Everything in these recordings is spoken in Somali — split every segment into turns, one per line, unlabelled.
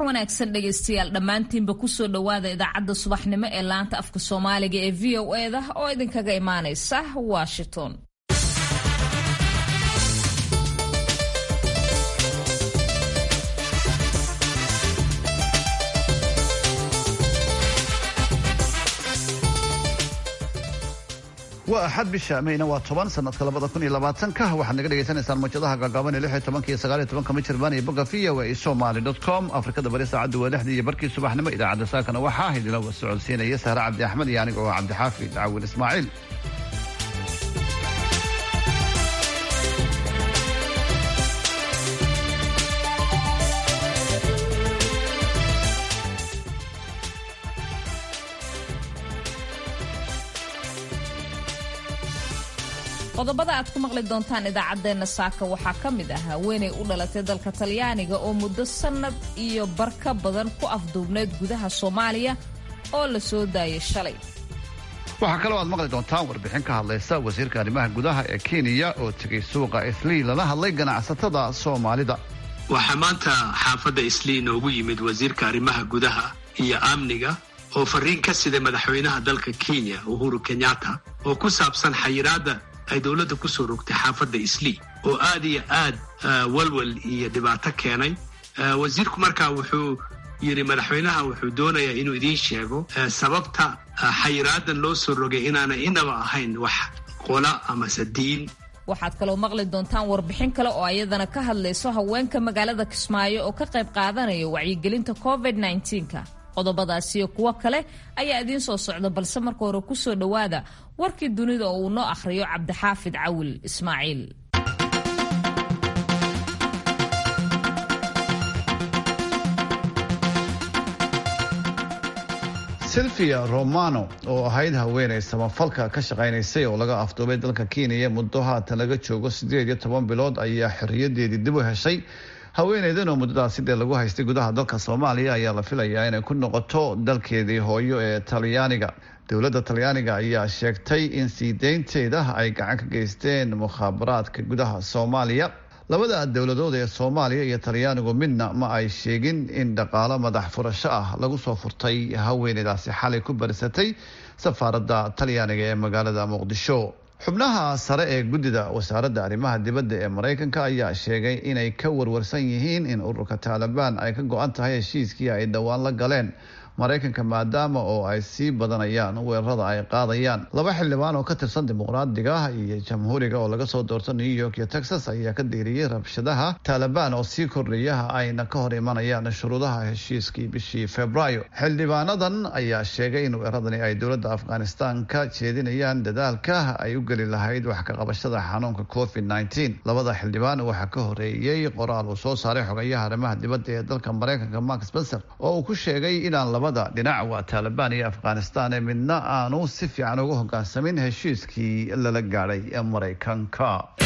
wanaagsan dhegaystayaal dhammaantiinba kusoo dhowaada idaacadda subaxnimo ee laanta afka soomaaliga ee v o e da oo idinkaga imaanaysa washington
waa axad bisha mayna waa toban sanadka labada kun iyo labaatanka waxaad naga dhegaysanaysaan mawjadaha gaagaaban ee lix iyo tobanka iyo sagaal iyo tobanka michirbaan iyo boga v o e somali dot com afrikada bari saacaddu waa lixdii iyo barkii subaxnimo idaacadda saakana waxaa idinla socodsiinaya sahre cabdi axmed iyo aniga oo cabdixaafid cawil ismaaciil
qodobada aad ku maqli doontaan idaacaddeenna saaka waxaa ka mid ah haweenay u dhalatay dalka talyaaniga oo muddo sannad iyo bar ka badan ku afduubnayd gudaha soomaaliya oo la soo daayay shalay
waxaa kaloo aad maqli doontaan warbixin ka hadlaysa wasiirka arrimaha gudaha ee kenya oo tegay suuqa islii lala hadlay ganacsatada soomaalida
waxaa maanta xaafadda islii inoogu yimid wasiirka arrimaha gudaha iyo amniga oo fariin ka siday madaxweynaha dalka kenya uhuru kenyatta oo ku saabsan xayiraadda ay dowladda ku soo rogtay xaafadda islii oo aad iyo aad walwal iyo dhibaato keenay wasiirku markaa wuxuu yidhi madaxweynaha wuxuu doonayaa inuu idiin sheego sababta xayiraadan loo soo rogay inaana inaba ahayn wax qola amase diin
waxaad kaloo maqli doontaan warbixin kale oo ayadana ka hadlayso haweenka magaalada kismaayo oo ka qayb qaadanaya wacyigelinta covid nka qodobadaasiyo kuwo kale ayaa idiin soo socda balse marka hore kusoo dhowaada warkii dunida oo uu noo akhriyo cabdixaafid cawil ismaaciil
silvia romano oo ahayd haweenay samafalka ka shaqaynaysay oo laga afduubay dalka kenya muddo haatan laga joogo siddeed iyo toban bilood ayaa xorriyadeedii dib u heshay haweeneydan oo muddadaas sidee lagu haystay gudaha dalka soomaaliya ayaa la filayaa inay ku noqoto dalkeedii hooyo ee talyaaniga dowladda talyaaniga ayaa sheegtay in sii deynteeda ay gacan ka geysteen mukhaabaraadka gudaha soomaaliya labada dowladood ee soomaaliya iyo talyaanigu midna ma ay sheegin in dhaqaalo madax furasho ah lagu soo furtay haweeneydaasi xalay ku barisatay safaaradda talyaaniga ee magaalada muqdisho xubnaha sare ee guddida wasaaradda arrimaha dibadda ee maraykanka ayaa sheegay inay ka warwarsan yihiin in ururka taalibaan ay ka go-an tahay heshiiskii ay dhowaan la galeen maraykanka maadaama oo ay sii badanayaan weerarada ay qaadayaan laba xildhibaan oo ka tirsan dimuqraadiga iyo jamhuuriga oo laga soo doorto new york iyo texas ayaa ka diiriyey rabshadaha taalibaan oo sii kordhaya ayna ka hor imanayaan shuruudaha heshiiskii bishii februaayo xildhibaanadan ayaa sheegay in weeraradani ay dowladda afghanistan ka jeedinayaan dadaalka ay u geli lahayd wax ka qabashada xanuunka covid nteen labada xildhibaan waxaa ka horeeyey qoraal uu soo saaray xogayaha arrimaha dibadda ee dalka maraykanka mark spencer oo uu ku sheegay inaan labada dhinac waa taalibaan iyo afghanistan ee midna aanu si fiican uga hogaansamin heshiiskii lala gaadhay ee maraykanka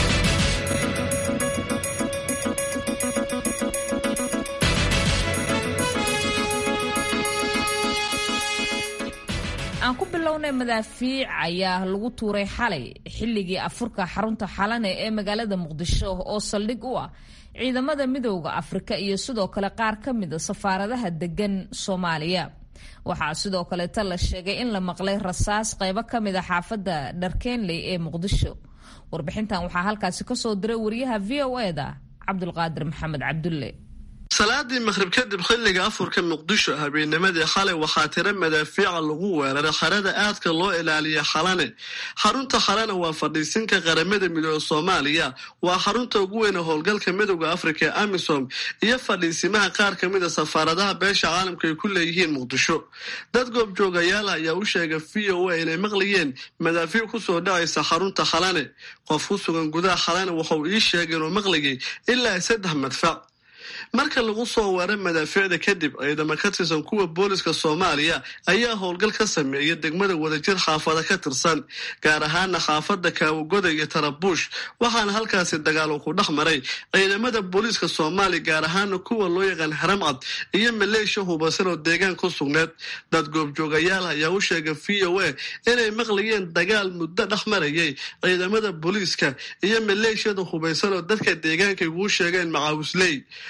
aan ku bilownay madaafiic ayaa lagu tuuray xalay xilligii afurka xarunta xalane ee magaalada muqdisho oo saldhig u ah ciidamada midooda afrika iyo sidoo kale qaar ka mida safaaradaha degan soomaaliya waxaa sidoo kaleeta la sheegay in la maqlay rasaas qaybo ka mida xaafadda dharkeenley ee muqdisho warbixintan waxaa halkaasi kasoo diray wariyaha v o e da cabdulqaadir maxamed cabdulle
salaadii maqhrib kadib xilliga afurka muqdisho habeennimadii xalay waxaa tira madaafiica lagu weeraray xerada aadka loo ilaaliya xalane xarunta xalane waa fadhiisinka qaramada midooda soomaaliya waa xarunta ugu weyne howlgalka midooda afrika ee amisom iyo fadhiisimaha qaar ka mida safaaradaha beesha caalamka ay ku leeyihiin muqdisho dad goobjoogayaal ayaa u sheegay v o a inay maqlayeen madaafiic kusoo dhacaysa xarunta xalane qof ku sugan gudaha xalane waxauu ii sheegay inuu maqlayay ilaa saddex madfac marka lagu soo weeray madaafiicda kadib ciidamo ka tirsan kuwa booliska soomaaliya ayaa howlgal ka sameeya degmada wadajir xaafada ka tirsan gaar ahaana xaafada kaawagoda iyo tarabuush waxaana halkaasi dagaalo ku dhex maray ciidamada booliiska soomaaliya gaar ahaana kuwa loo yaqaan haramcad iyo maleeshiya hubasan oo deegaan ku sugneed dad goobjoogayaal ayaa u sheegay v o a inay maqlayeen dagaal muddo dhex marayay ciidamada booliiska iyo maleeshiyada hubaysan oo dadka deegaanka iguu sheegeen macaawisley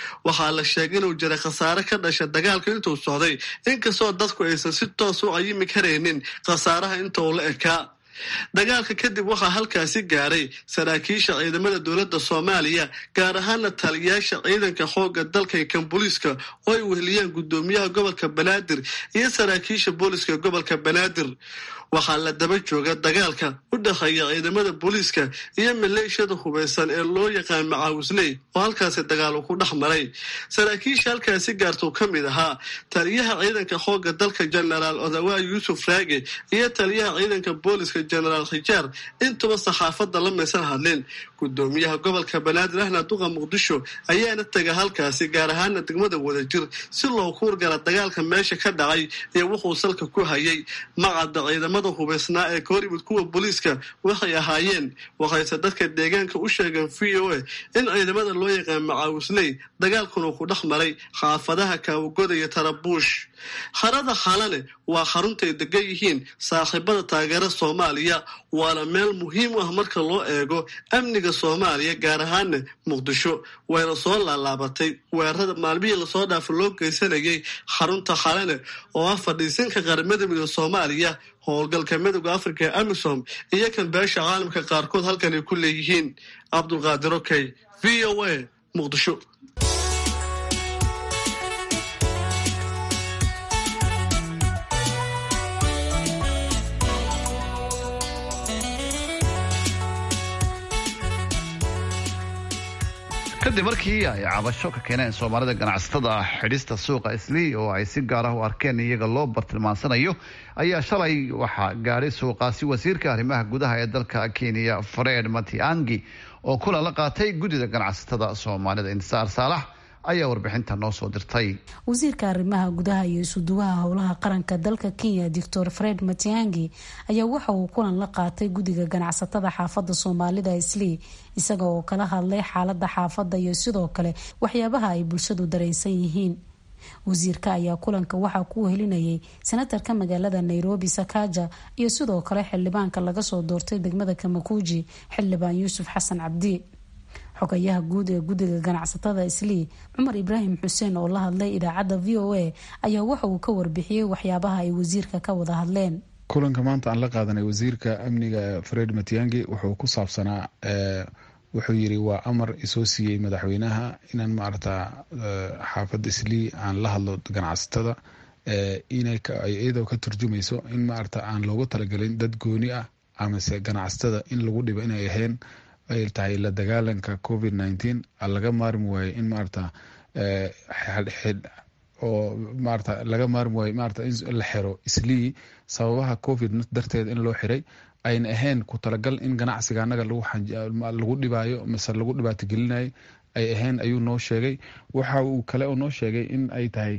waxaa la sheegay inuu jiray khasaare ka dhasha dagaalka intuu socday inkastoo dadku aysan si toos u cayimi karaynin khasaaraha inta uu la ekaa dagaalka kadib waxaa halkaasi gaaray saraakiisha ciidamada dowladda soomaaliya gaar ahaana taliyayaasha ciidanka xoogga dalka iyo kan booliiska oo ay weheliyaan guddoomiyaha gobolka banaadir iyo saraakiisha booliiska gobolka banaadir waxaa la daba jooga dagaalka u dhexeeya ciidamada booliiska iyo maleeshiyada hubaysan ee loo yaqaan macaawisley oo halkaasi dagaal uu ku dhex maray saraakiisha halkaasi gaartuu ka mid ahaa taliyaha ciidanka xoogga dalka jenaraal odawaa yuusuf raage iyo taliyaha ciidanka booliiska jenaraal khijaar intuba saxaafadda la maysan hadlin gudoomiyaha gobolka banaadir ahna duqa muqdisho ayaana tega halkaasi gaar ahaana degmada wadajir si loo kuurgala dagaalka meesha ka dhacay iyo wuxuu salka ku hayay macadda ciidamada hubaysnaa ee kahor yimid kuwa booliiska waxay ahaayeen waxayse dadka deegaanka u sheegeen v o a in ciidamada loo yaqaan macaawisley dagaalkuna ku dhex maray xaafadaha kaawagoda iyo tarabuush harada xalane waa xaruntay degan yihiin saaxiibada taageera soomaaliya waana meel muhiim u ah marka loo eego amniga soomaaliya gaar ahaana muqdisho wayna soo laalaabatay weerarada maalmihii lasoo dhaafa loo geysanayay xarunta xalane oo ah fadhiisinka qaramada midooda soomaaliya howlgalka midooda afrika ee amisom iyo kan beesha caalamka qaarkood halkan ay ku leeyihiin cabdulqaadir okey v o a muqdisho
kadib markii ay cabasho ka keeneen soomaalida ganacsatada xidhista suuqa islii oo ay si gaar ah u arkeen iyaga loo bartilmaansanayo ayaa shalay waxaa gaadhay suuqaasi wasiirka arrimaha gudaha ee dalka kenya fred matiangi oo kulan la qaatay guddida ganacsatada soomaalida insaar saalax ayaa warbixinta noo soo dirtay
wasiirka arrimaha gudaha iyo isuduwaha howlaha qaranka dalka kenya doctor fred matiangi ayaa waxa uu kulan la qaatay guddiga ganacsatada xaafadda soomaalida islii isaga oo kala hadlay xaalada xaafadda iyo sidoo kale waxyaabaha ay bulshadu dareensan yihiin wasiirka ayaa kulanka waxaa ku helinayay senatarka magaalada nairobi sakaja iyo sidoo kale xildhibaanka laga soo doortay degmada kamakuuji xildhibaan yuusuf xasan cabdi xogayaha guud ee guddiga ganacsatada islii cumar ibraahim xuseen oo la hadlay idaacadda v o a ayaa waxa uu ka warbixiyey waxyaabaha ay wasiirka ka wada hadleen
kulanka maanta aan la qaadanay wasiirka amniga fred matiangi wuxuu ku saabsanaa wuxuu yiri waa amar isoo siiyey madaxweynaha inaan maarata xaafadda islii aan la hadlo ganacsatada iyadoo ka turjumayso in maarata aan loogu talagelin dad gooni ah amase ganacsatada in lagu dhibo inay ahayn ay tahay la dagaalanka covid nineteen laga maarmi waayo in maarata oo maarata laga maarmi waayo maarata in la xiro islii sababaha covid darteed in loo xiray ayna ahayn ku talagal in ganacsiga anaga lagu dhibaayo mise lagu dhibaato gelinayo ay ahayn ayuu noo sheegay waxa uu kale oo noo sheegay in ay tahay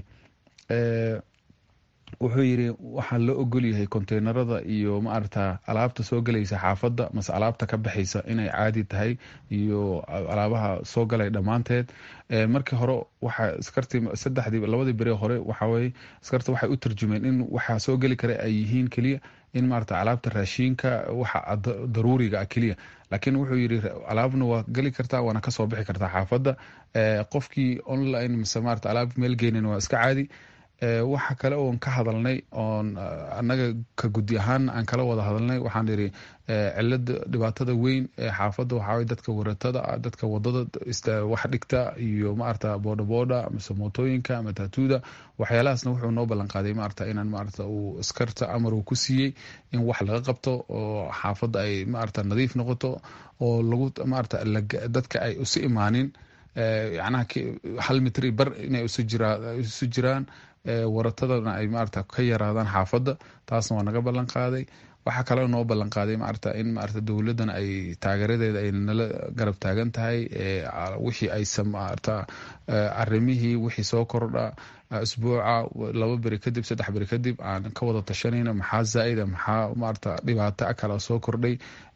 wuxuu yiri waxaa loo ogol yahay konteynerada iyo maarata alaabta soo galaysa xaafadda mase alaabta ka baxaysa inay caadi tahay iyo alaabaha soo galay dhammaanteed markii hore waxa iskartii saddexdii labadii beri hore waxaweye iskarta waxay u tarjumeen in waxaa soo geli kara ay yihiin keliya in maarata alaabta raashiinka waxa daruuriga ah keliya laakiin wuxuu yiri alaabna waa geli kartaa waana kasoo bixi kartaa xaafadda qofkii online mise maarata alaab meel geynin waa iska caadi waxa kale oon ka hadalnay oon annaga ka guddi ahaan aan kala wada hadalnay waxaan iri cilada dhibaatada weyn ee xaafadda waxaa dadka waratada dadka wadada wax dhigta iyo maarata boodhabooda mise mootooyinka ama taatuuda waxyaalahaasna wuxuu noo ballan qaaday maarata inaan maarata uu iskarta amar uu ku siiyey in wax laga qabto oo xaafadda ay maarata nadiif noqoto oo lagu maarata dadka ay isu imaanin yacnaha hal mitri bar inay isu jiraan waratadana ay maarata ka yaraadaan xaafadda taasna waa naga ballan qaaday waxaa kaloo noo ballan qaaday maarata in maarata dowladdan ay taageeradeeda ay nala garab taagan tahay wixii aysan maarata arrimihii wixii soo kordha isbuuca laba beri kadib saddex beri kadib aan ka wada tashanayna maxaa zaa'ida maxaa maarata dhibaato kala soo kordhay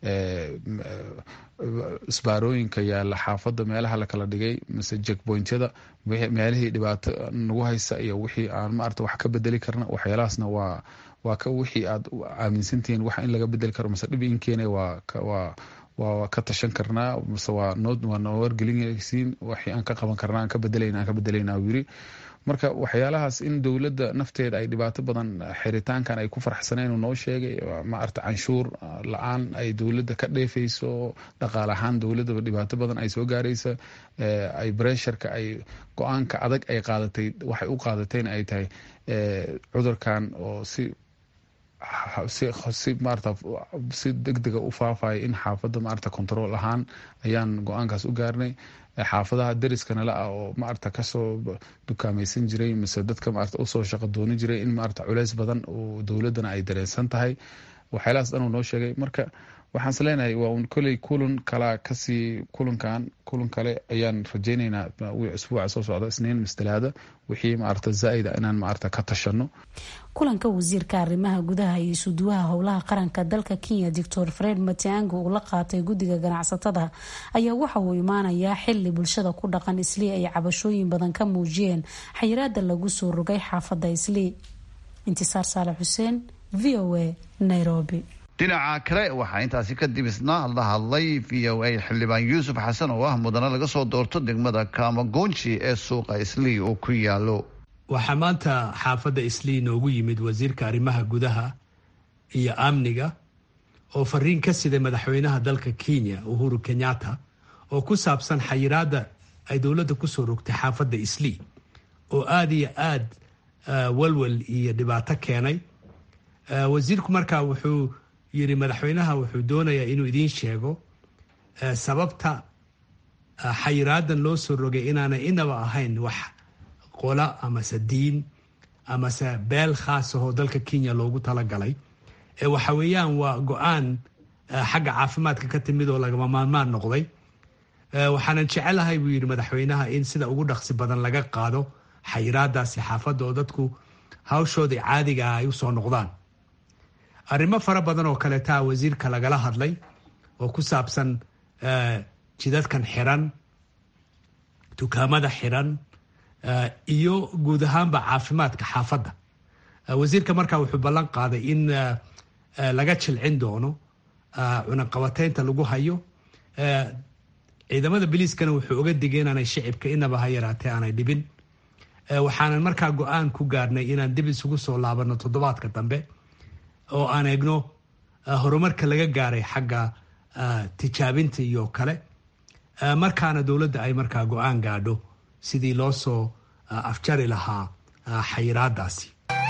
isbaarooyinka yaala xaafadda meelaha lakala dhigay mise jekbointyada meelihii dhibaato nagu haysa iyo wixii aan maarata wax ka bedeli karna waxyaalahaasna waa waa ka wixii aad aaminsantihiin wax in laga bedeli karo mise dhib in keenay waa waa waa ka tashan karnaa mase waa waa noo wargelinaysiin waxii aan ka qaban karnaa aan ka bedelayna aan ka bedelayna uu yiri marka waxyaalahaas in dowladda nafteeda ay dhibaato badan xiritaankan ay ku farxsaneen uu noo sheegay maarata canshuur la-aan ay dowladda ka dheefayso dhaqaale ahaan dowladdaba dhibaato badan ay soo gaaraysa ay bresharka ay go-aanka adag ay qaadatay waxay u qaadatayna ay tahay cudurkan oo si si maarata si degdega u faafaya in xaafadda maarata control ahaan ayaan go-aankaas u gaarnay xaafadaha dariskana ah oo maarata kasoo dukaamaysan jiray mise dadka maarata usoo shaqo dooni jiray in maarata culeys badan oo dowladdana ay dareensan tahay waxyaalahaas dhan uu noo sheegay marka waxaan is leenahay waa un koley kulan kalaa kasii kulankan kulan kale ayaan rajeyneynaa isbuuca soo socda isniin mistalaada wixii maarata zaa-ida inaan maarata ka tashano
kulanka wasiirka arrimaha gudaha iyo isuduwaha howlaha qaranka dalka kenya doctor fred matiangi uu la qaatay guddiga ganacsatada ayaa waxa uu imaanayaa xili bulshada ku dhaqan islii ay cabashooyin badan ka muujiyeen xayiraada lagu soo rogay xaafadda islii intisaar saale xuseen v o a nairobi
dhinaca kale waxaa intaasi kadib isna la hadlay v o a xildhibaan yuusuf xasan oo ah mudane laga soo doorto degmada kamagonji ee suuqa islii uu ku yaalo
waxaa maanta xaafadda islii noogu yimid wasiirka arrimaha gudaha iyo amniga oo fariin ka siday madaxweynaha dalka kenya uhuru kenyatta oo ku saabsan xayiraadda ay dowladda kusoo rogtay xaafadda islii oo aada iyo aad walwal iyo dhibaato keenay wasiirku markaa wuxuu yiri madaxweynaha wuxuu doonayaa inuu idiin sheego sababta xayiraadan loo soo rogay inaanay inaba ahayn wax qola amase diin amase beel khaas ahoo dalka kenya loogu talagalay waxa weeyaan waa go-aan xagga caafimaadka ka timid oo lagama maarmaan noqday waxaanan jecelahay buu yidhi madaxweynaha in sida ugu dhaqsi badan laga qaado xayiraadaasi xaafadda oo dadku hawshooda caadiga ah ay usoo noqdaan arrimo fara badan oo kaleetaa wasiirka lagala hadlay oo ku saabsan jidadkan xiran dukaamada xiran iyo guud ahaanba caafimaadka xaafadda wasiirka markaa wuxuu ballan qaaday in laga jilcin doono cunaqabateynta lagu hayo ciidamada biliiskana wuxuu oga digay inaanay shicibka inaba ha yaraatee aanay dhibin waxaanan markaa go-aan ku gaarnay inaan dib isugu soo laabano toddobaadka dambe oo aan eegno horumarka laga gaaray xagga tijaabinta iyo kale markaana dowladda ay markaa go-aan gaadho sidii loo soo afjari lahaa xayiraadaasi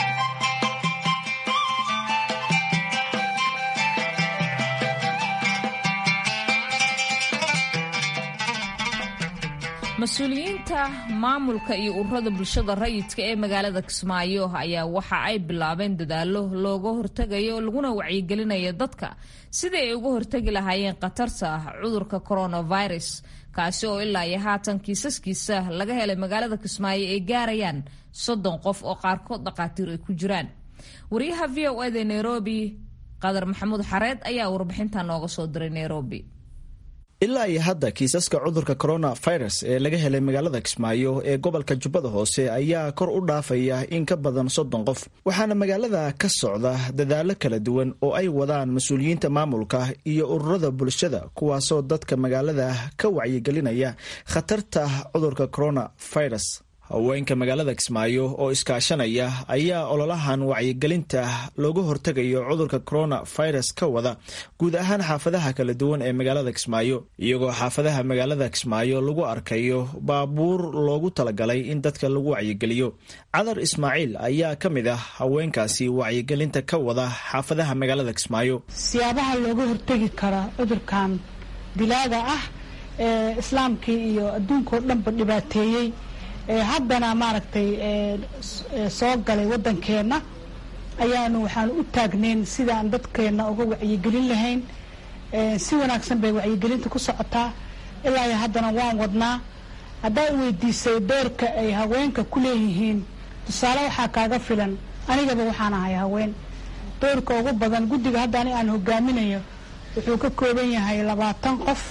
mas-uuliyiinta maamulka iyo ururada bulshada rayidka ee magaalada kismaayo ayaa waxa ay bilaabeen dadaalo looga hortegayo laguna wacyigelinayo dadka sidii ay uga hortegi lahaayeen khatarta cudurka coronavirus kaasi oo ilaa iyo haatan kiisaskiisa laga helay magaalada kismaayo ay gaarayaan soddon qof oo qaarkood dhakhaatiir ay ku jiraan wariyaha v o eda nairobi qadar maxamuud xareed ayaa warbixinta nooga soo diray nairobi
ilaa iyo hadda kiisaska cudurka coronavirus ee laga helay magaalada kismaayo ee gobolka jubbada hoose ayaa kor u dhaafaya in ka badan soddon qof waxaana magaalada ka socda dadaalo kala duwan oo ay wadaan mas-uuliyiinta maamulka iyo ururada bulshada kuwaasoo dadka magaalada ka wacyigelinaya khatarta cudurka coronavirus haweenka magaalada kismaayo oo iskaashanaya ayaa ololahan wacyigelinta looga hortegayo cudurka coronavirus ka wada guud ahaan xaafadaha kala duwan ee magaalada kismaayo iyagoo xaafadaha magaalada kismaayo lagu arkayo baabuur loogu talagalay in dadka lagu wacyigeliyo cadar ismaaciil ayaa ka mid ah haweenkaasi wacyigelinta ka wada xaafadaha magaalada kismaayo
siyaabaha looga hortegi kara cudurkan dilaaga ah ee islaamkii iyo adduunkao dhanba dhibaateeyey haddana maaragtay soo galay waddankeenna ayaanu waxaanu u taagnayn sidaan dadkeenna uga wacyigelin lahayn si wanaagsan bay wacyigelinta ku socotaa ilaa iyo haddana waan wadnaa haddaa weydiisay doorka ay haweenka ku leeyihiin tusaale waxaa kaaga filan anigaba waxaan ahay haween doorka ugu badan guddiga hadda ani aan hogaaminayo wuxuu ka kooban yahay labaatan qof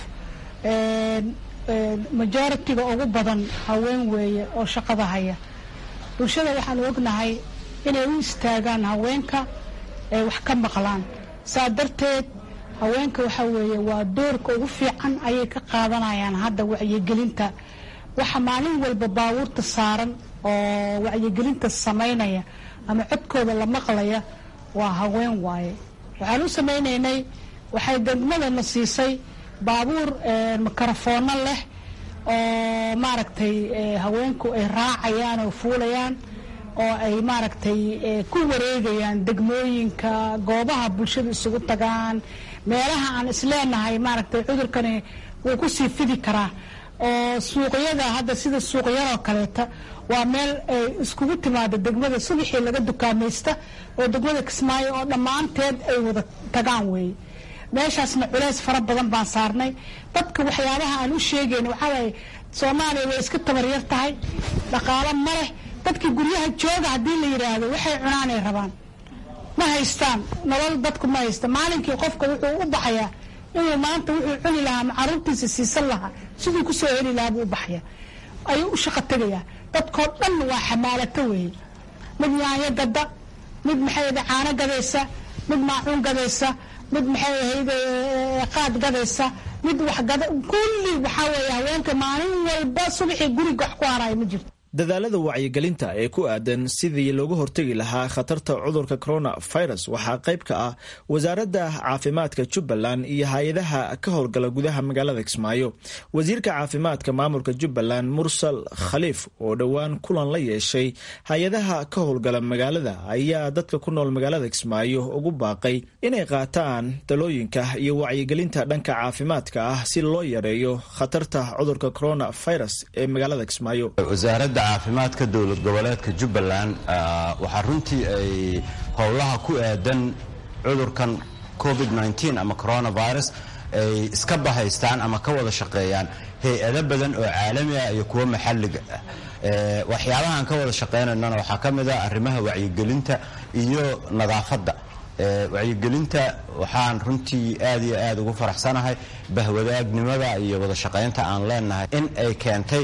majoritiga ugu badan haween weeye oo shaqada haya bulshada waxaanu ognahay inay u istaagaan haweenka ay wax ka maqlaan saa darteed haweenka waxa weeye waa doorka ugu fiican ayay ka qaadanayaan hadda wacyigelinta waxa maalin walba baabuurta saaran oo wacyigelinta samaynaya ama codkooda la maqlaya waa haween waaye waxaan u samaynaynay waxay degmadana siisay baabuur mikrofoono leh oo maaragtay haweenku ay raacayaan oo fuulayaan oo ay maaragtay ku wareegayaan degmooyinka goobaha bulshada isugu tagaan meelaha aan isleenahay maaragtay cudurkani wuu ku sii fidi karaa oo suuqyada hadda sida suuqyadoo kaleeta waa meel ay iskugu timaado degmada subaxii laga dukaamaysta oo degmada kismaayo oo dhammaanteed ay wada tagaan weeye meeshaasna culeys fara badan baan saarnay dadka waxyaabaha aan u sheegayn waxaa waaye soomaaliya way iska tabaryar tahay dhaqaalo ma leh dadkii guryaha jooga haddii la yidhaahdo waxay cunaanay rabaan ma haystaan nolol dadku ma haysta maalinkii qofka wuxuu u baxayaa inuu maanta wuxuu cuni lahaa ama caruurtiisa siisan lahaa siduu kusoo heli lahaa buu u baxaya ayuu u shaqo tegayaa dadkoo dhan waa xamaalato weeye mid yaanyo gada mid maxay caano gadaysa mid maacuun gadaysa mid maxay ahayd qaad gadaysa mid waxgada kulli waxaa weeye haweenka maalin walba subaxii guriga wax ku haraayo ma jirto
dadaalada wacyigelinta ee ku aadan sidii loogu hortegi lahaa khatarta cudurka coronavirus waxaa qayb ka ah wasaaradda caafimaadka jubbaland iyo hay-adaha ka howlgala gudaha magaalada kismaayo wasiirka caafimaadka maamulka jubbaland mursal khaliif oo dhowaan kulan la yeeshay hay-adaha ka howlgala magaalada ayaa dadka ku nool magaalada kismaayo ugu baaqay inay qaataan talooyinka iyo wacyigelinta dhanka caafimaadka ah si loo yareeyo khatarta cudurka coronavirus ee magaalada kismaayo
caafimaadka dowlad goboleedka jubbaland waxaa runtii ay howlaha ku aadan cudurkan covid ama coronavirus ay iska bahaystaan ama ka wada shaqeeyaan hay-ado badan oo caalami ah iyo kuwo maxalliga ah waxyaabahaan ka wada shaqeynaynana waxaa ka mid ah arrimaha wacyigelinta iyo nadaafadda wacyigelinta waxaan runtii aad iyo aad ugu faraxsanahay bahwadaagnimada iyo wada shaqaynta aan leenahay in ay keentay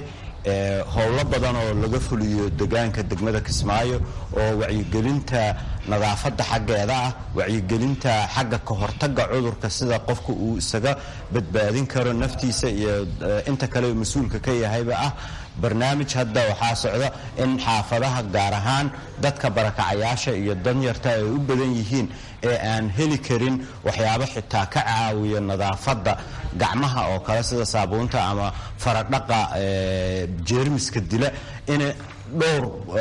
howlo badan oo laga fuliyo degaanka degmada kismaayo oo wacyigelinta nadaafadda xaggeeda ah wacyigelinta xagga ka hortagga cudurka sida qofka uu isaga badbaadin karo naftiisa iyo inta kale mas-uulka ka yahayba ah barnaamij hadda waxaa socda in xaafadaha gaar ahaan dadka barakacayaasha iyo danyarta ay u badan yihiin ee aan heli karin waxyaabo xitaa ka caawiya nadaafadda gacmaha oo kale sida saabuunta ama faradhaqa jeermiska dila in dhowr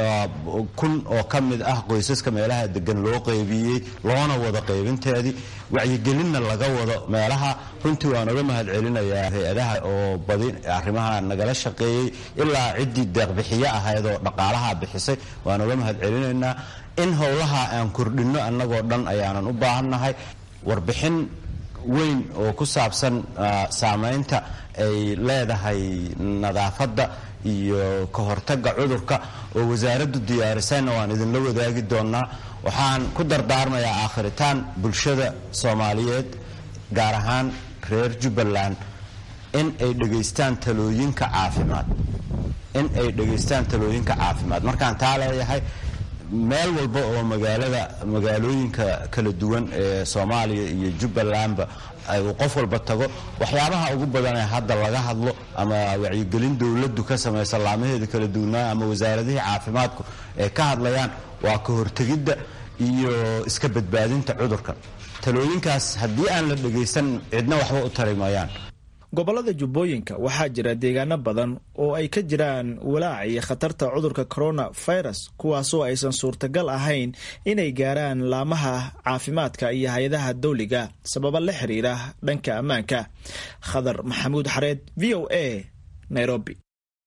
kun oo ka mid ah qoysaska meelaha degan loo qaybiyey loona wada qaybinteedii wacyigelinna laga wado meelaha runtii waan uga mahad celinayaa hay-adaha oo badi arrimaha nagala shaqeeyey ilaa ciddii deeqbixiyo ahayd oo dhaqaalaha bixisay waan uga mahad celinaynaa in howlaha aan kordhinno annagoo dhan ayaanan u baahannahay warbixin weyn oo ku saabsan saamaynta ay leedahay nadaafadda iyo ka hortagga cudurka oo wasaaraddu diyaarisayna waan idinla wadaagi doonnaa waxaan ku dardaarmayaa aakhiritaan bulshada soomaaliyeed gaar ahaan reer jubbaland in ay dhegaystaan talooyinka caafimaad in ay dhegaystaan talooyinka caafimaad markaan taa leeyahay meel walba oo magaalada magaalooyinka kala duwan ee soomaaliya iyo jubbalandba uu qof walba tago waxyaabaha ugu badan ee hadda laga hadlo ama wacyigelin dowladdu ka samaysa laamaheeda kala duwanaa ama wasaaradihii caafimaadku ay ka hadlayaan waa ka hortegidda iyo iska badbaadinta cudurkan talooyinkaas haddii aan la dhegaysan cidna waxba u tari mayaan
gobolada jubbooyinka waxaa jira deegaano badan oo ay ka jiraan walaac iyo khatarta cudurka coronavirus kuwaasoo aysan suurtagal ahayn inay gaaraan laamaha caafimaadka iyo hay-adaha dawliga sababa la xiriira dhanka ammaanka khadar maxamuud xareed v o a nairobi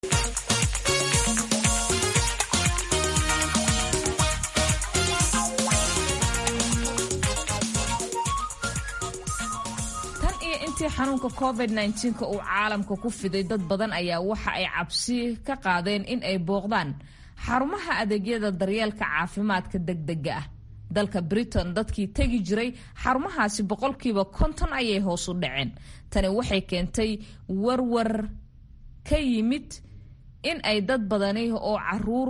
intii xanuunka covid nka uu caalamka ku fiday dad badan ayaa waxa ay cabsi ka qaadeen in ay booqdaan xarumaha adeegyada daryeelka caafimaadka degdega ah dalka britain dadkii tegi jiray xarumahaasi boqolkiiba konton ayay hoos u dhaceen tani waxay keentay warwar ka yimid in ay dad badani oo caruur ku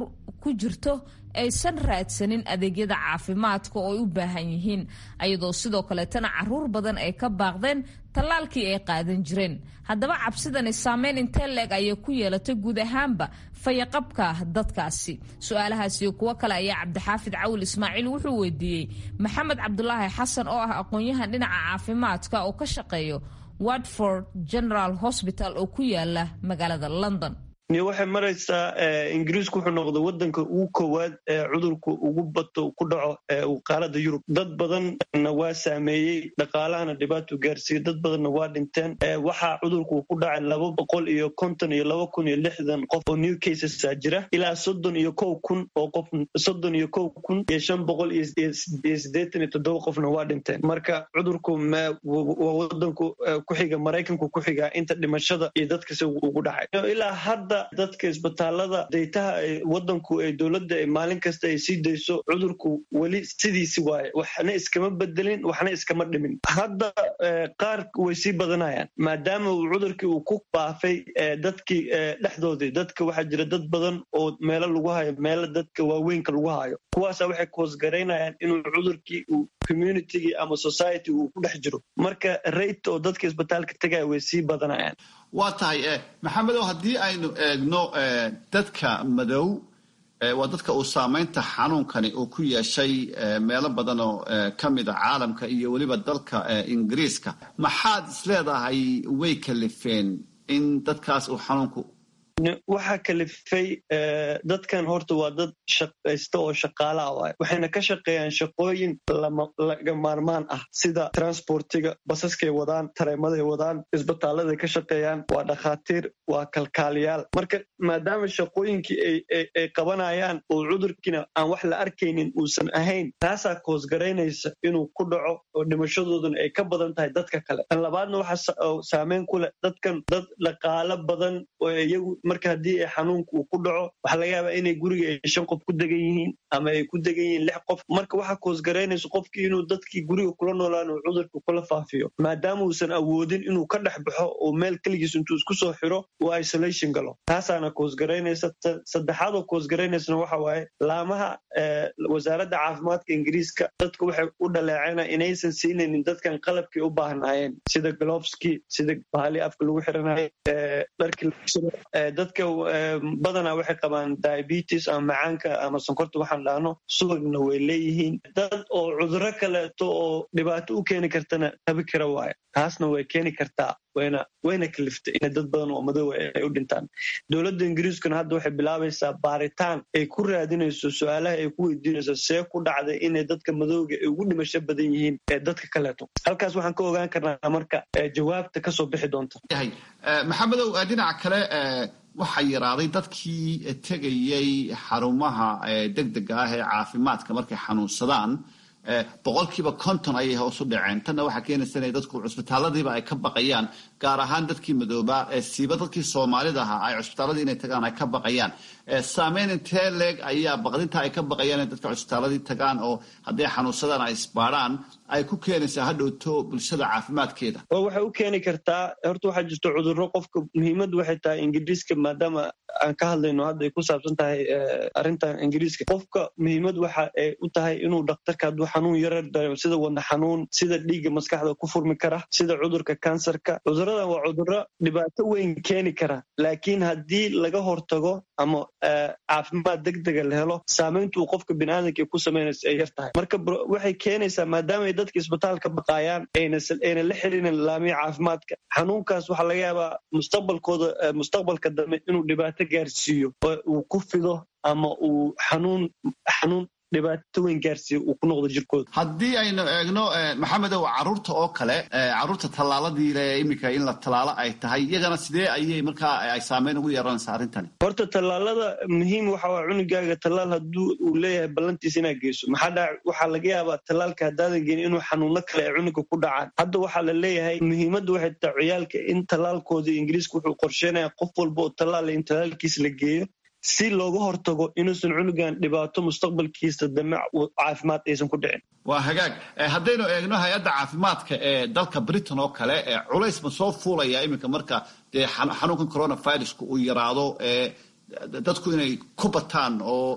ku jirto aysan raadsanin adeegyada caafimaadka oo ay u baahan yihiin ayadoo sidoo kaleetana caruur badan ay ka baaqdeen tallaalkii ay qaadan jireen haddaba cabsidani saameyn intee leeg ayay ku yeelatay guud ahaanba fayaqabka dadkaasi su-aalahaasiyo kuwo kale ayaa cabdixaafid cawil ismaaciil wuxuu weydiiyey maxamed cabdulaahi xasan oo ah aqoon-yahan dhinaca caafimaadka oo ka shaqeeyo watford general hosbital oo ku yaala magaalada london
waxay maraysaa ingiriisku wuxuu noqday wadanka ugu koowaad ee cudurku ugu bato ku dhaco qaaradda yurub dad badanna waa saameeyey dhaqaalahana dhibaatuu gaarsiiyey dad badanna waa dhinteen waxaa cudurku ku dhacay laba boqol iyo konton iyo laba kun iyo lixdan qof oo new casesaa jira ilaa soddon iyo kow kun oo qof soddon iyo kow kun iyo shan boqol iyo siddeetan iyo toddoba qofna waa dhinteen marka cudurku waa wadanku ku xiga maraykanku ku xigaa inta dhimashada iyo dadkasi ugu dhacay ilaa hadda dadka isbitaalada daytaha wadanku ee dowladda maalin kasta ay sii dayso cudurku weli sidiisi waaye waxna iskama bedelin waxna iskama dhimin hadda qaar way sii badanayaan maadaama uu cudurkii uu ku baafay dadkii dhexdoodii dadka waxaa jira dad badan oo meelo lagu hayo meelo dadka waaweynka lagu hayo kuwaasa waxay koosgaraynayaan inuu cudurkii uu communitygii ama society uu ku dhex jiro marka rate oo dadka isbitaalka tegaya way sii badanayaan
waa tahay maxamedow haddii aynu eegno dadka madow waa dadka uu saamaynta xanuunkani uu ku yeeshay meelo badan oo ka mid a caalamka iyo weliba dalka ingiriiska maxaad isleedahay way kalifeen in dadkaas uu xanuunku
waxaa kalifay dadkan horta waa dad shaqaysta oo shaqaalaa waay waxayna ka shaqeeyaan shaqooyin laga maarmaan ah sida transportiga basaskay wadaan tareemaday wadaan isbitaaladay ka shaqeeyaan waa dhakhaatiir waa kalkaaliyaal marka maadaama shaqooyinkii ay qabanayaan oo cudurkiina aan wax la arkaynin uusan ahayn taasaa koosgaraynaysa inuu ku dhaco oo dhimashadooduna ay ka badan tahay dadka kale tan labaadna waxaa saameyn ku leh dadkan dad dhaqaalo badan oo iyagu marka haddii ay xanuunka uu ku dhaco waxaa laga yaabaa inay guriga ay shan qof ku degan yihiin ama ay ku degan yihiin lix qof marka waxaa koosgaraynaysa qofkii inuu dadkii guriga kula noolaan uu cudurka kula faafiyo maadaama uusan awoodin inuu ka dhex baxo oo meel keligiis intuu isku soo xiro uu isolation galo taasaana koosgaraynaysa saddexaadoo koosgaraynaysana waxa waaye laamaha wasaaradda caafimaadka ingiriiska dadka waxay u dhaleeceen inaysan siinaynin dadkan qalabkii u baahnaayeen sida globeskii sida bahali afka lagu xiranayay dharkii dadka badanaa waxay qabaan diabetes ama macaanka ama sonkorta waxaan dhahno subagna way leeyihiin dad oo cuduro kaleeto oo dhibaato u keeni kartana tabi kara waayo taasna way keeni kartaa wayna wayna kaliftay inay dad badan oo madow ay u dhintaan dowladda ingiriiskuna hadda waxay bilaabaysaa baaritaan ay ku raadinayso su-aalaha ay ku weydiinayso see ku dhacday inay dadka madowga ay ugu dhimasho badan yihiin ee dadka kaleeto halkaas waxaan ka ogaan karnaa marka jawaabta kasoo bixi doonta
maxamedow dhinaca kale waxaa yaraaday dadkii tegayey xarumaha degdega ah ee caafimaadka markay xanuunsadaan boqolkiiba konton ayay hoos u dhaceen tanna waxaa keenaysa inay dadku cusbitaalladiiba ay ka baqayaan gaar ahaan dadkii madoobaa siiba dadkii soomaalida ahaa ay cusbitaalladii inay tagaan ay ka baqayaan saameyn intee leeg ayaa baqdinta ay ka baqayaan in dadka cusbitaalladii tagaan oo hadday xanuunsadaan ay isbaadhaan ay ku keenaysaa hadhowto bulshada caafimaadkeeda
oo waxay u keeni kartaa horta waxaa jirto cudurro qofka muhiimaddu waxay tahay ingiriiska maadaama aan ka hadlayno hadda ay ku saabsan tahay arrintan ingiriiska qofka muhiimad waxa ay u tahay inuu dhakhtarka hadduu xanuun yarar dareemo sida wadna xanuun sida dhiigga maskaxda ku furmi kara sida cudurka kansarka cudurradan waa cudurro dhibaato weyn keeni kara laakiin haddii laga hortago ama caafimaad degdega la helo saamayntu uu qofka biniaadanka ay ku samaynaysa ay yar tahay marka waxay keenaysaa maadaama ay dadka isbitaalka baqaayaan ayna la xiriirin laamiya caafimaadka xanuunkaas waxaa laga yaabaa mustaqbalkooda mustaqbalka dambe inuu dhibaato gaarsiiyo oo uu ku fido ama uu xanuun xanuun dhibaato weyn gaarsiiya uu ku noqdo jirkooda
haddii aynu eegno maxamedow caruurta oo kale caruurta tallaaladii le iminka in la tallaalo ay tahay iyagana sidee ayay markaa ay saameyn ugu yeeranaysaa arrintani
horta tallaalada muhiim waxa waa cunugaaga tallaal hadduu uu leeyahay ballantiisa inaad geyso maxaa dhac waxaa laga yaabaa tallaalka haddaadan geenin inuu xanuuno kale ay cunuga ku dhacaan hadda waxaa la leeyahay muhiimadda waxay tahay ciyaalka in tallaalkoodii ingiriiska wuxuu qorsheynaya qof walba oo tallaala in tallaalkiisa la geeyo si looga hortago inuusan cunugan dhibaato mustaqbalkiisa dame caafimaad aysan ku dhicin
waa hagaag haddaynu eegno hay-adda caafimaadka ee dalka britain oo kale culays ma soo fuulaya iminka marka dee xanuunkan coronaviruska uu yaraado dadku inay ku bataan oo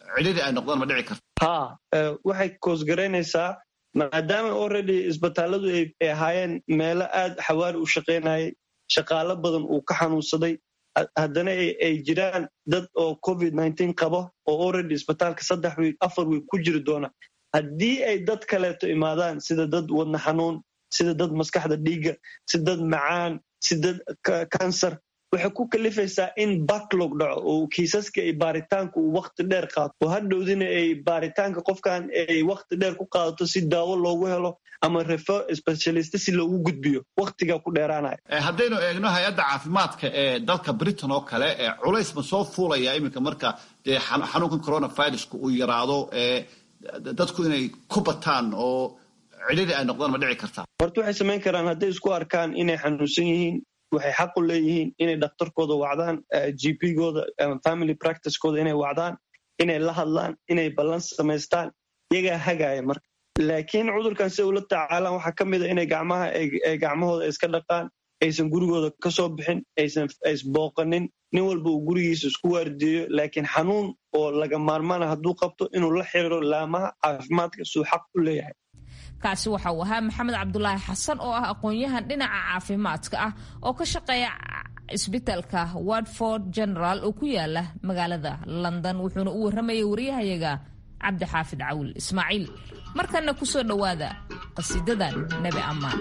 cidhidii ay noqdaan ma dhici karta
ha waxay koosgaraynaysaa maadaama already isbitaalladu ay ahaayeen meelo aad xawaari u shaqaynayay shaqaalo badan uu ka xanuunsaday haddana ay jiraan dad oo covid qabo oo already isbitaalka saddex wiig afar wiig ku jiri doona haddii ay dad kaleeto imaadaan sida dad wadna xanuun sida dad maskaxda dhiigga si dad macaan si dad kansar waxay ku kalifaysaa in backlog dhaco oo kiisaska ay baaritaanka uu wakti dheer qaato oo hadhowdina ay baaritaanka qofkan ay wakti dheer ku qaadato si daawo loogu helo ama refo specialist si loogu gudbiyo waktigaa ku dheeraanaya
haddaynu eegno hay-adda caafimaadka ee dalka britain oo kale culays ma soo fuulaya iminka marka dee xanuunkan coronaviruska uu yaraado dadku inay ku bataan oo cidhidii ay noqdaan ma dhici kartaa
horta waxay samayn karaan hadday isku arkaan inay xanuunsan yihiin waxay xaq u leeyihiin inay dhakhtarkooda wacdaan gp-gooda family practicekooda inay wacdaan inay la hadlaan inay ballan samaystaan iyagaa hagaaya marka laakiin cudurkan si ula tacaalaan waxaa ka mid a inay gacmaha gacmahooda iska dhaqaan aysan gurigooda ka soo bixin aysan isbooqanin nin walba uu gurigiisa isku waardiyeyo laakiin xanuun oo laga maarmaana hadduu qabto inuu la xiriiro laamaha caafimaadka suu xaq u leeyahay
kaasi waxa uu ahaa maxamed cabdulaahi xasan oo ah aqoon-yahan dhinaca caafimaadka ah oo ka shaqeeya isbitaalka watford general oo ku yaala magaalada london wuxuuna u warramayay wariyahayaga cabdixaafid cawil ismaaciil markana kusoo dhowaada qasiidadan nebi ammaan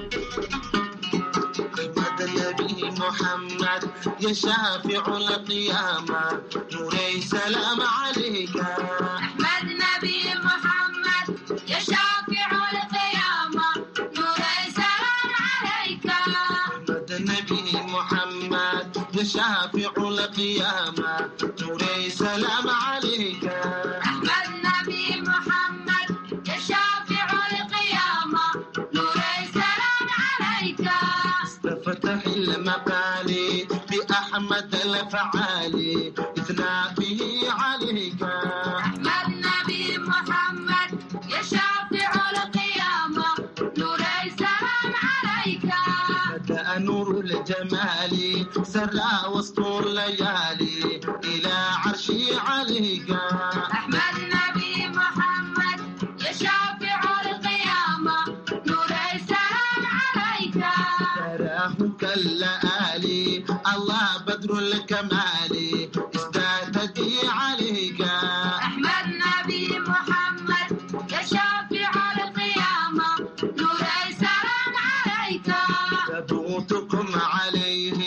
محمد يا شافع القيامة نوري سلام عليك
أحمد نبي محمد يا شافع القيامة نوري سلام عليك
أحمد نبي محمد يا شافع القيامة نوري سلام عليك
أحمد نبي محمد يا شافع القيامة نوري سلام عليك
فتح المقالي بأحمد الفعالي إثنى به عليك
أحمد نبي محمد يا شافع القيامة نوري سلام عليك
بدأ نور الجمال سرى وسط الليالي إلى عرشي عليك
أحمد نبي محمد يا شافع القيامة نوري سلام عليك
تراه كاللآلي الله بدر الكمال ازدادتي عليك
أحمد نبي محمد يا شافع القيامة نوري سلام عليك
ثبوتكم عليه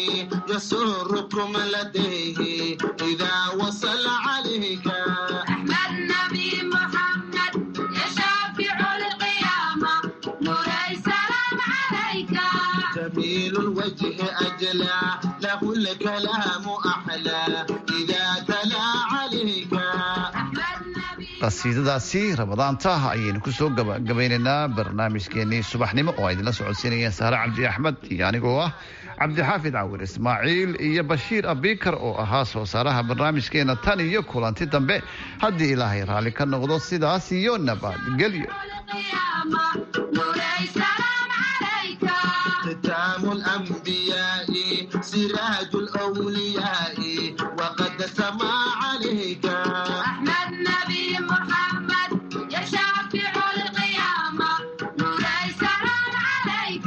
يسركم لديه إذا وصل عليك
أحمد نبي محمد يا شافع القيامة نوري سلام عليك
جميل الوجه أجلى له الكلام أحلى إذا تلا عليك
أحمد نبي
qasiidadaasi ramadaanta ayaynu kusoo gabagabaynaynaa barnaamijkeenii subaxnimo oo ay idinla socodsiinayeen saare cabdi axmed iyo anigoo ah cabdixaafid cawir ismaaciil iyo bashiir abikar oo ahaa soo saaraha barnaamijkeena tan iyo kulanti dambe haddii ilaahay raalli ka noqdo sidaas iyo nabadgelyo
القيامة نوري سلام عليك
ختام الأنبياء سراج الأولياء وقد سما عليك
أحمد نبي محمد يا شافع القيامة نوري سلام عليك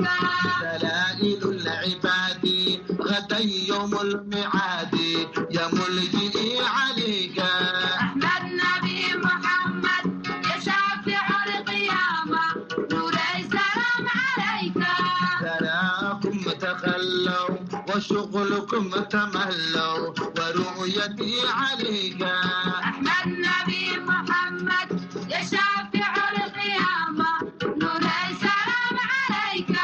دلائل العباد غدا يوم الميعاد يا ملجئي عليك
أحمد نبي محمد يا شافع القيامة نوري سلام عليك
تراكم تخلوا وشغلكم تملوا ورؤيتي عليك
أحمد نبي محمد يا شافع القيامة نوري سلام عليك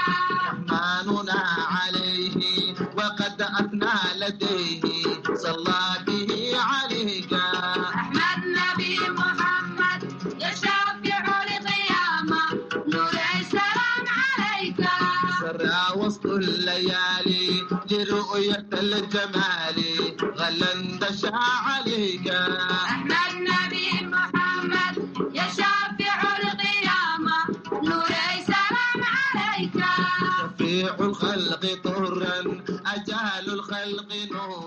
رحمننا عليه وقد أثنى لديه صلى به عليك
أحمد نبي محمد يا شافع القيامة نوري سلام عليك
سرى وسط الليالي لرؤية الجمال غلا اندشى عليك
أحمد نبي محمد يا شافع القيامة نوري سلام عليك
شفيع الخلق طرا أجال الخلق نورا